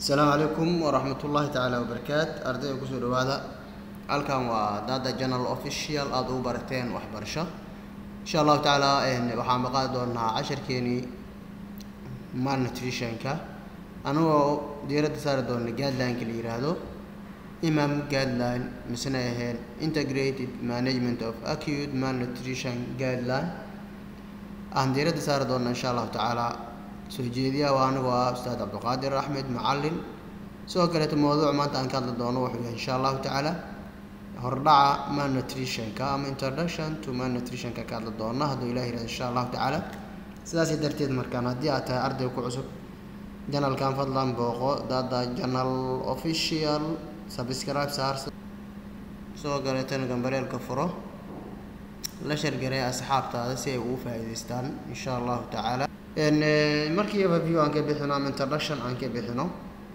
asalaamu calaykum waraxmat ullaahi tacaala wabarakaat ardayda kusoo dhawaada halkan waa dada general official aada ugu barateen waxbarasho insha allahu tacaala waxaan maqaadi doonaa casharkeenii malnutritionka anagoo diiradda saari doona guidelineka la yiraahdo imam guideline misena ahayn integrated management of acute malnutrition guideline aan diiradda saari doona insha allahu tacaala soo jeediyaha waa anigoo ah ustaad cabdiqaadir axmed macalin sidoo kaleeto mawduuc maanta aan ka hadli doono wuxuu yahay insha allahu tacaala hordhaca malnutritionka ama introduction to malnutritionka ka hadli doona hadduu ilah yirahdo insha allahu tacaala sidaasi darteed markaan haddii aad tahay arday ku cusub janalkan fadlan booqo dada janal official subscribe saar sidoo kaleetana gambareelka furo la shargaree asxaabtaada si ay ugu faa'iidaystaan insha allahu tacaala markiiba view aan ka bixino ama introduction aan ka bixino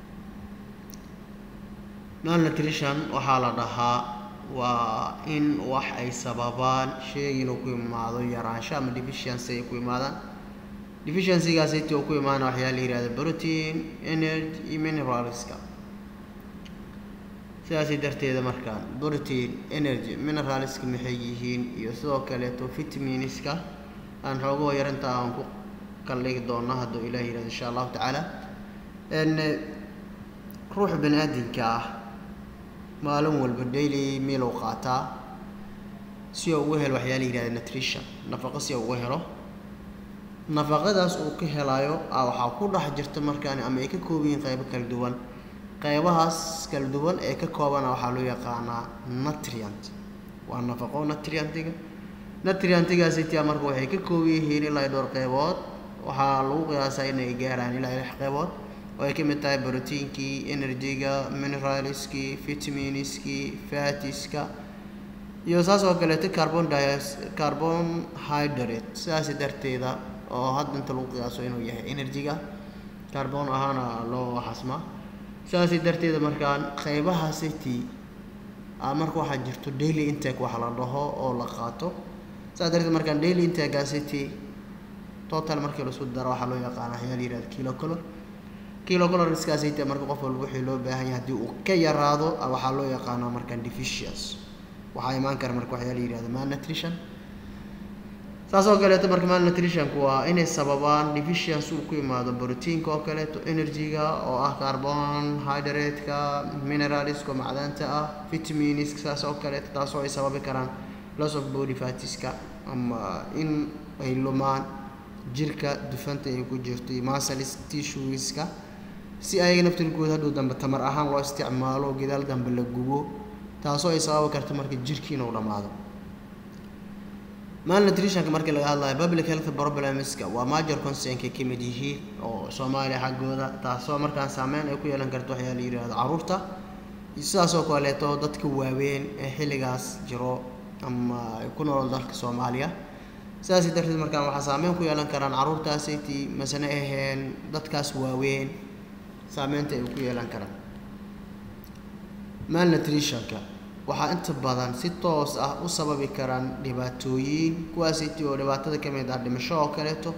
malnutrition waxaa la dhahaa waa in wax ay sababaan sheeg inuu ku imaado yaraansho ama deficiency ay ku imaadaan deficiencygaas intii uu ku imaana waxyaa la yihahda protein energy iyo mineralska sidaasi darteeda markaan protein energy mineralska maxay yihiin iyo sidoo kaleeto vitaminska aan xoogahoo yarinta aan ku kaldhigi doona hadduu ilah yihahdo insha allahu tacaala ruuxa bani aadinka ah maalin walba daily meal uu qaataa si uu uga helo waxyaa la yihahda nutrition nafaqo si uu uga helo nafaqadaas uu ka helayo waxaa ku dhex jirta markaan ama ay ka kooban yihiin qaybo kala duwan qaybahaas kala duwan ee ka koobana waxaa loo yaqaanaa nutrient waa nafaqo nutrientiga nutrientigaasitia marka waxay ka kooban yihiin ilaa dhowr qaybood waxaa lagu qiyaasaa inay gaaraan ilaa lix qaybood oo ay ka mid tahay brotiinkii energyga mineralskii vitaminskii fatiska iyo saas oo kaleeto carbon dis carbon hydrate sidaasi darteeda oo hadda inta lagu qiyaaso inuu yahay energyga carbon ahaana loo xasmaa sidaasi darteeda markaan qaybaha city marka waxaa jirto daily intake waxa la dhaho oo la qaato sidaas darteed markaan daily intake city total markii laisku daro waxaa loo yaqaana waxyaa la yihahda kilo color kilo colorskaasayta marka qof walba wixii loo baahan yahay haddii uu ka yaraado waxaa loo yaqaanaa markaan deficience waxaa imaan kara marka waxyaa la yihahda malnutrition saas oo kaleeto marka malnutritionku waa inay sababaan deficience uu ku imaado brotiinka oo kaleeto energyga oo ah carbon hydrate-ka mineralska oo macdanta ah vitaminska saas oo kaleeto taasoo ay sababi karaan loss of body fatiska ama in ay lumaan jirka dufanta ay ku jirto iyo masalis tissueska si ayaga naftirkooda hadhow dambe tamar ahaan loo isticmaalo gadaal dambe la gubo taasoo ay sababi karto marka jirkii inuu dhammaado malnutritionka markii laga hadlayo public health problemska waa major concernka ka mid yihiin oo soomaaliya xaggooda taasoo markaan saameyn ay ku yeelan karto waxyaa la yihahdo caruurta sidaasoo kaleeto dadka waaweyn ee xilligaas jiro ama ay ku nool dalka soomaaliya sidaasi darteed markaan waxaa saameyn ku yeelan karaan caruurtaasiti masane aheen dadkaas waaweyn saameynta ay ku yeelan karaan malnutritionka waxaa inta badan si toos ah u sababi karaan dhibaatooyin kuwaasiti oo dhibaatada ka mid ah dhimasho oo kaleeto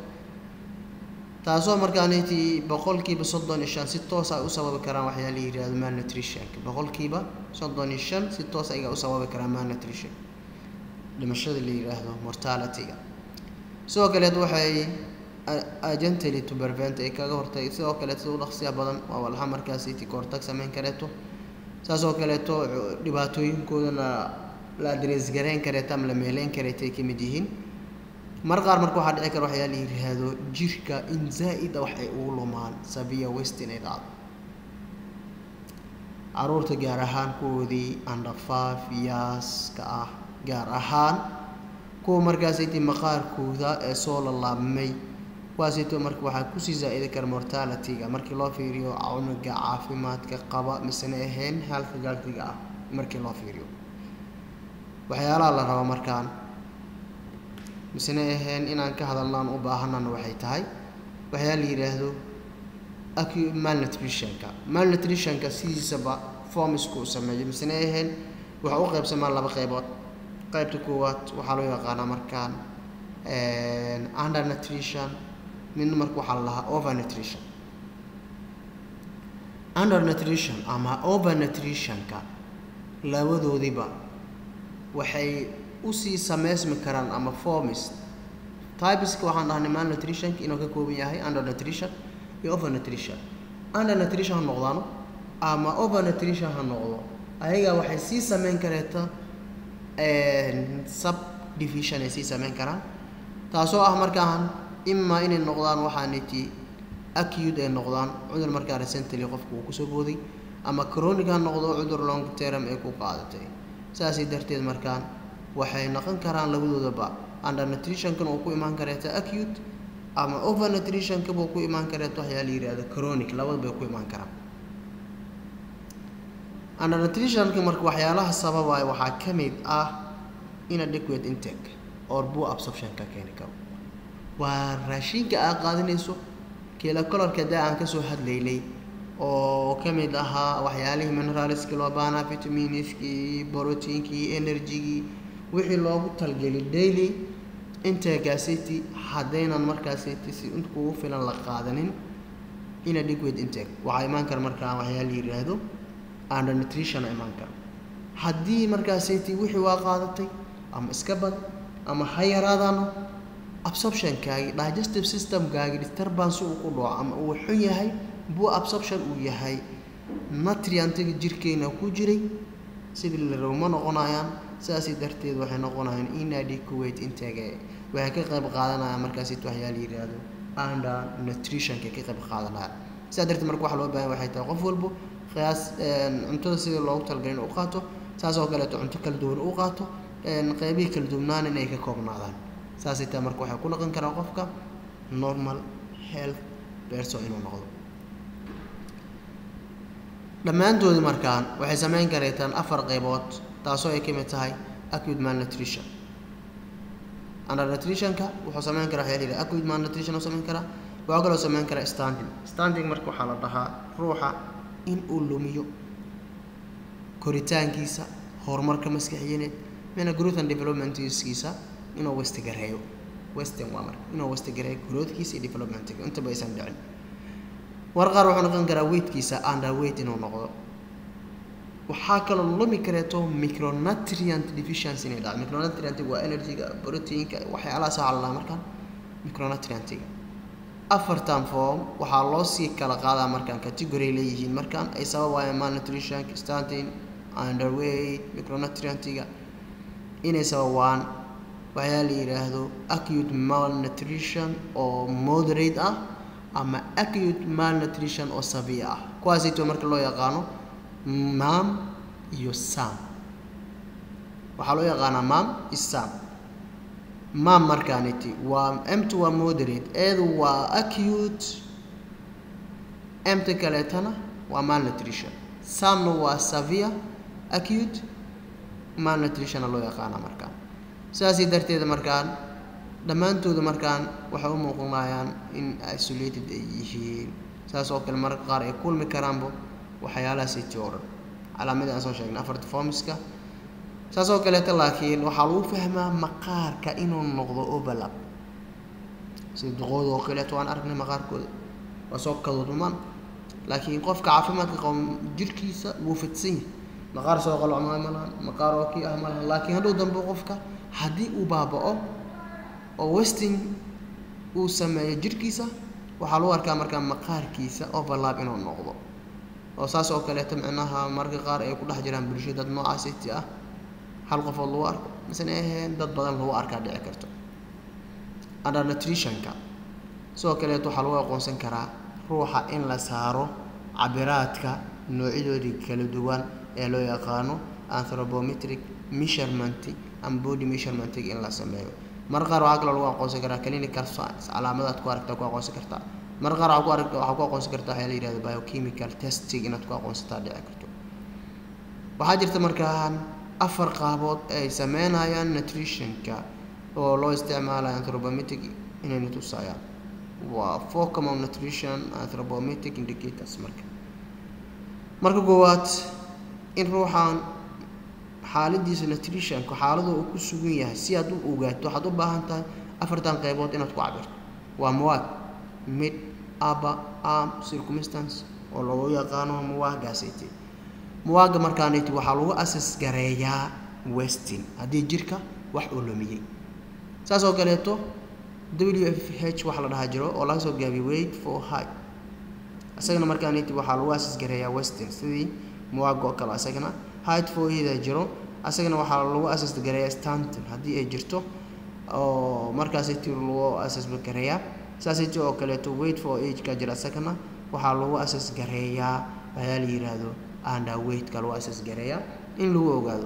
taasoo markaaniti boqolkiiba soddon iyo shan si toos ay u sababi karaan waxyaa la yihahdo malnutritionka boqolkiiba soddon iyo shan si toos ayaga u sababi karaan malnutrition dhimashada la yiraahdo mortalityga sidoo kaleet waxay agently to prevent ay kaga hortay sidoo kaleet sida u dhaqsiya badan waa walxa markaasiti kahortag sameyn kareeto saas oo kaleeto dhibaatooyinkoodana la adrees gareyn kareeto ama la meeleyn kareeto ay ka mid yihiin mar qaar marka waxaa dhici kara waxyaa la yiraahdo jirka in zaa-ida wax ay ugu lumaan sabiya west inay dhacdo caruurta gaar ahaan kuwoodii andhafaaf yaaska ah gaar ahaan kuwa markaasiti maqaarkooda ee soo lalaabmay kuwaasito marka waxaa kusii zaa-idi kara mortalityga markii loo fiiriyo cunuga caafimaadka qaba misena ahayn health galtiga ah markii loo fiiriyo waxyaalaha la rabo markaan misena ahayn inaan ka hadalnaan u baahanana waxay tahay waxyaa la yidhaahdo malnutritionka malnutritionka sidiisaba formisku uu sameeyo misena ahayn waxa u qaybsamaan laba qaybood qaybta koowaad waxaa loo yaqaanaa markaan under nutrition midna marka waxaa la lahaa over nutrition under nutrition ama over nutritionka labadoodiba waxay usii sameysmi karaan ama formis typeska waxaan dhahnay mal nutritionka inuu ka kooban yahay under nutrition iyo over nutrition under nutrition ha noqdaano ama over nutrition ha noqdo ayaga waxay sii sameyn kareeta sub division ay sii sameyn karaan taasoo ah markaan imaa inay noqdaan waxaaniti acute ay noqdaan cudur markaa recently qofku uu kusoo booday ama chronic ha noqdo cudur long term ay ku qaadatay saasay darteed markaan waxay noqon karaan labadoodaba under nutritionkan uu ku imaan kareeta acute ama over nutritionkaba uu ku imaan kareeta waxyaa la yihahdo chronic labadaba ay ku imaan karaan under nutritionka marka waxyaalaha sababaya waxaa ka mid ah inadequate intake or poor absorption ka keeni karo waa raashinka aad qaadanayso kila colorka daa aan kasoo hadlaynay oo ka mid ahaa waxyaalihii mineralskii loo baahnaa vitaminiskii proteinkii energygii wixii loogu talgelay daily integaasiti haddaynan markaasiti si int kugu filan la qaadanin inadequate intake waxaa imaan kara markaa waxyaa la yiraahdo under nutrition imaan kara haddii markaasiti wixii waa qaadatay ama iska bad ama ha yaraadaano absorptionkaagi digestive systemkaagi disturbance uu ku dhaco ama uu xun yahay buu absorption uu yahay nutriantiga jirkeena ku jiray sidii la rabo ma noqonayaan sidaasi darteed waxay noqonayaan inadequate intake waxay ka qayb qaadanayaan markaasiti waxyaa la yiraahdo under nutritionka ka qayb qaadanaya sidaa darteed marka waxa loo baahan waxay tahay qof walbo qiyaas cuntada sidii loogu talagalay in u qaato saas oo kaleeto cunto kala duwan u qaato qeybihii kala duwnaan inay ka koobnaadaan saasay tahay marka waxay ku noqon karaa qofka normal health person inuu noqdo dhammaantoodi markaan waxay sameyn kareetaan afar qeybood taasoo ay ka mid tahay acute malnutrition under nutritionka wuxuu sameyn karaa waxyaa la yidhaha acute malnutrition uu sameyn karaa waxaa kaloo sameyn karaa standing standing marka waxaa la dhahaa ruuxa in uu lumiyo koritaankiisa horumarka maskaxiyaneed mina growth and developmentskiisa inuu westigareeyo western waa marka inuu westigareeyo growthkiisa iyo developmentkiisa intaba aysan dhicin war qaar wuxuu noqon karaa weightkiisa under weight inuu noqdo waxaa kaloo lumi kareeto micronutrient deficiency inay dhacdo micronutrientiga waa energyga proteinka waxyaalahaas waxaa la dhahaa markaan micronutrientiga afartan form waxaa loo sii kala qaadaa markaan category leeyihiin markaan ay sababayaan malnutrition standing underweight micronutrientiga inay sababaan waxyaa la yidhaahdo acute malnutrition oo moderate ah ama acute malnutrition oo severe ah kuwaasayto marka loo yaqaano mam iyo sam waxaa loo yaqaanaa mam iyo sam mam markaaniti waa mt waa moderate eedu waa acute mt kaleetana waa malnutrition samna waa severe acute malnutritionna loo yaqaana markaan sidaasii darteed markaan dhammaantooda markaan waxay u muuqanayaan in isolated ay yihiin saas oo kale mararka qaar ay kulmi karaanba waxyaalahaasiti oo dhan calaamadii aan soo sheegnay afarta formiska saas oo kaleeta laakiin waxaa lagu fahmaa maqaarka inuu noqdo overlap sida duqooda oo kaleeto waan aragnay maqaarkooda waa soo kadudumaan laakiin qofka caafimaadka qabo jirkiisa wuu fidsan yahay maqaar soo qalocmaa ma lahan maqaar oo kii ah ma lahan laakiin hadhow dambe qofka haddii uu baaba-o oo westing uu sameeyo jirkiisa waxaa lagu arkaa markaa maqaarkiisa overlap inuu noqdo oo saas oo kaleeto micnaha mararka qaar ay ku dhex jiraan bulsho dad noocaasiti ah hal qofood lagu arko misena aheen dad badan lagu arkaa dhici karto under nutritionka sidoo kaleeto waxaa lagu aqoonsan karaa ruuxa in la saaro cabiraadka noocyadoodii kala duwan ee loo yaqaano anthropometric measurement ama body measurementig in la sameeyo mar qaar waxaa kaloo lagu aqoonsan karaa clinical science calaamadaad ku aragtaa ku aqoonsan kartaa mar qaar waxaa ku arag waxaa ku aqoonsan kartaa waxaa la yihahdo biochemical testing inaad ku aqoonsataa dhici karto waxaa jirta markaan afar qaabood ay sameynayaan nutritionka oo loo isticmaalayo anthropometric inayna tusayaan waa four common nutrition anthropometric indicators marka marka koowaad in ruuxan xaaladiisa nutritionka xaalada uu ku sugan yahay si aad u ogaato waxaad u baahan tahay afartan qaybood inaad ku cabirto waa mawaad mid upper arm circumstance oo lagu yaqaano muwaagaasiti muwaaga markaaniti waxaa lagu asas gareeyaa westin haddii jirka wax uu lumiyey saas oo kaleeto w f h waxa la dhahaa jiro oo laga soo gaabiyo wait for high isagana markaaniti waxaa lagu asas gareeyaa westin sidii muwaaga oo kale isagana height for ida jiro asagana waxaa lagu asas gareeyaa stanton haddii ay jirto oo markaasiti lagu asas gareeyaa saasiti oo kaleeto wait for age ka jira isagana waxaa lagu asas gareeyaa waxyaa la yiraahdo underweightka lagu asas gareeyaa in lagu ogaado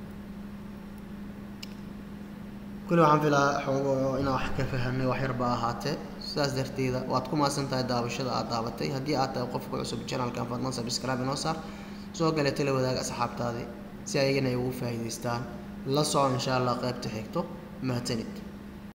kuli waxaan filaa xoogo inaan wax ka fahamnay wax yarba ahaatee sidaas darteeda waad ku maasan tahay daawashada aad daabatay haddii aad tahay qofka cusub channelkan fadlan subscribe inoo saar sidoo kale tala wadaag asxaabtaadii si ayagana ay ugu faa'iidaystaan la soco insha allah qaybta xigto mahadsanid